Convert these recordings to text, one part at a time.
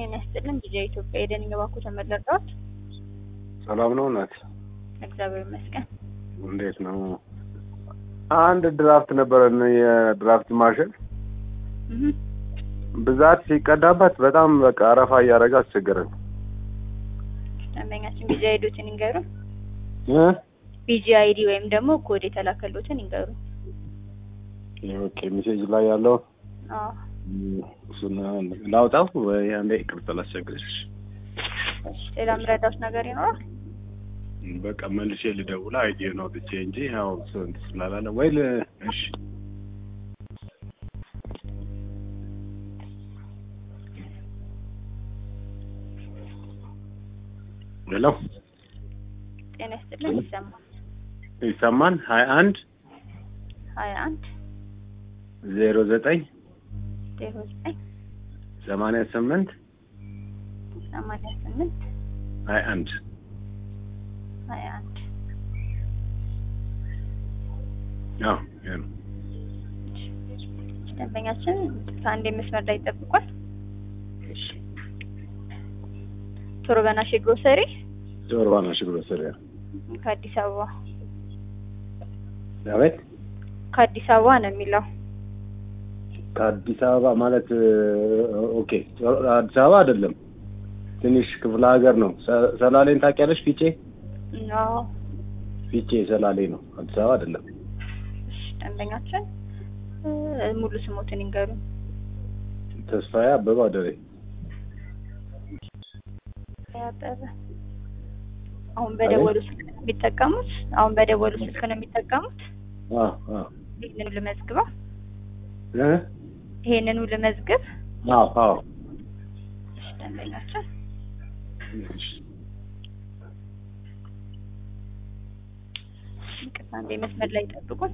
ጤና ይስጥልን። ጊዜ ኢትዮጵያ የደን ባኩ ተመለቀት ሰላም ነው እናት? እግዚአብሔር ይመስገን። እንዴት ነው? አንድ ድራፍት ነበረን የድራፍት ማሽን እህ ብዛት ሲቀዳበት በጣም በቃ አረፋ እያደረገ አስቸገረን። ደንበኛችን ቢጂ አይዲዎትን ይንገሩ። እ ቢጂ አይዲ ወይም ደግሞ ኮድ የተላከሉትን ይንገሩ። ኦኬ ሜሴጅ ላይ ያለው አዎ እሱን ላውጣው ወይ አንዴ ይቅርታ ላስቸግርሽ። እሺ፣ ሌላ ምረዳዎች ነገር ይኖራል? በቃ መልሼ ልደውል አይዲ ነው ብቻ እንጂ ያው ስንት ስላላለ ወይ ል እሺ ሄሎ ጤና ይስጥልን። ይሰማል። ይሰማን ሀያ አንድ ሀያ አንድ ዜሮ ዘጠኝ ዜሮ ዘጠኝ ሰማንያ ስምንት ሰማንያ ስምንት ሀያ አንድ ሀያ አንድ አዎ ይሄ ነው። ደንበኛችን ከአንድ መስመር ላይ ይጠብቋል። እሺ ቶሮበና ሺ ግሮሰሪ ጆርባና ሺ ግሮሰሪያ ከአዲስ አበባ አቤት ከአዲስ አበባ ነው የሚለው። ከአዲስ አበባ ማለት ኦኬ አዲስ አበባ አይደለም ትንሽ ክፍለ ሀገር ነው ሰ- ሰላሌን ታውቂያለሽ ፊቼ አዎ ፊቼ ሰላሌ ነው አዲስ አበባ አይደለም እሺ፣ ደንበኛችን እ፣ ሙሉ ስሞትን ይንገሩ። ተስፋዬ አበባ አደሬ ያጠረ አሁን በደወሉ ስልክ ነው የሚጠቀሙት። አሁን በደወሉ ስልክ ነው የሚጠቀሙት። አዎ አዎ ይህንኑ ልመዝግበው። እ ይሄንኑ ልመዝግብ። አዎ አዎ እሺ፣ ደንበኛችን እሺ ይቅርታ፣ አንዴ መስመር ላይ ይጠብቁን።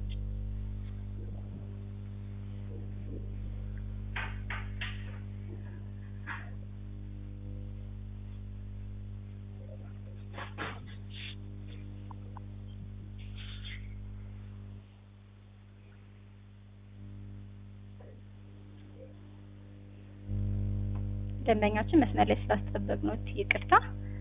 ደንበኛችን መስመር ላይ ስላስጠበቅነው ይቅርታ።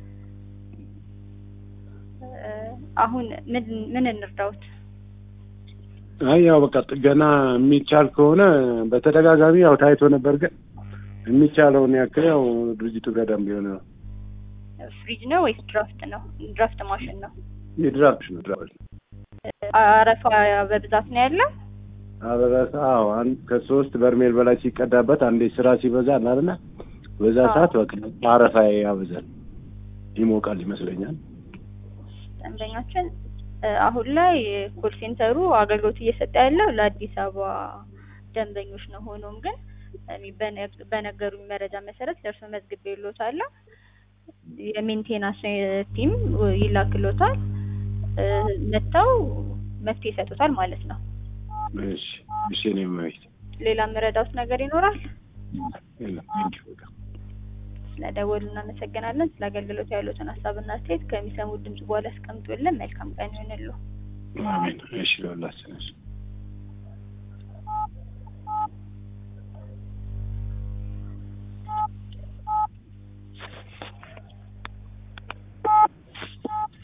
እ፣ አሁን ምን ምን እንርዳውት? አይ ያው በቃ ጥገና የሚቻል ከሆነ በተደጋጋሚ ያው ታይቶ ነበር፣ ግን የሚቻለውን ያክል ያው ድርጅቱ ገዳም ቢሆን ነው። ፍሪጅ ነው ወይስ ድራፍት ነው? ድራፍት ማሽን ነው። የድራፍት ነው ድራፍት ነው። አረፋ በብዛት ነው ያለው። አበራሳ አዎ፣ አንድ ከሶስት በርሜል በላይ ሲቀዳበት አንዴ ስራ ሲበዛ አላልና በዛ አዎ። ሰዓት በቃ አረፋ ያበዛል፣ ይሞቃል ይመስለኛል። ደንበኛችን እ፣ አሁን ላይ ኮል ሴንተሩ አገልግሎት እየሰጠ ያለው ለአዲስ አበባ ደንበኞች ነው። ሆኖም ግን እኔ በነ- በነገሩኝ መረጃ መሰረት ለእርሶ መዝግቤልዎታለሁ። የሜንቴናንስ ቲም ይላክሎታል። እ፣ መጥተው መፍትሄ ይሰጡታል ማለት ነው። እሺ እሺ፣ እኔ ማለት ሌላ መረዳውት ነገር ይኖራል? የለም። ቴንኪው በቃ ስለደወሉ እናመሰግናለን። ስለ አገልግሎት ያሉትን ሀሳብና አስተያየት ከሚሰሙት ድምጽ በኋላ ያስቀምጡልን። መልካም ቀን ይሆንልዎ። አሜን። እሺ ለሁላችን እሺ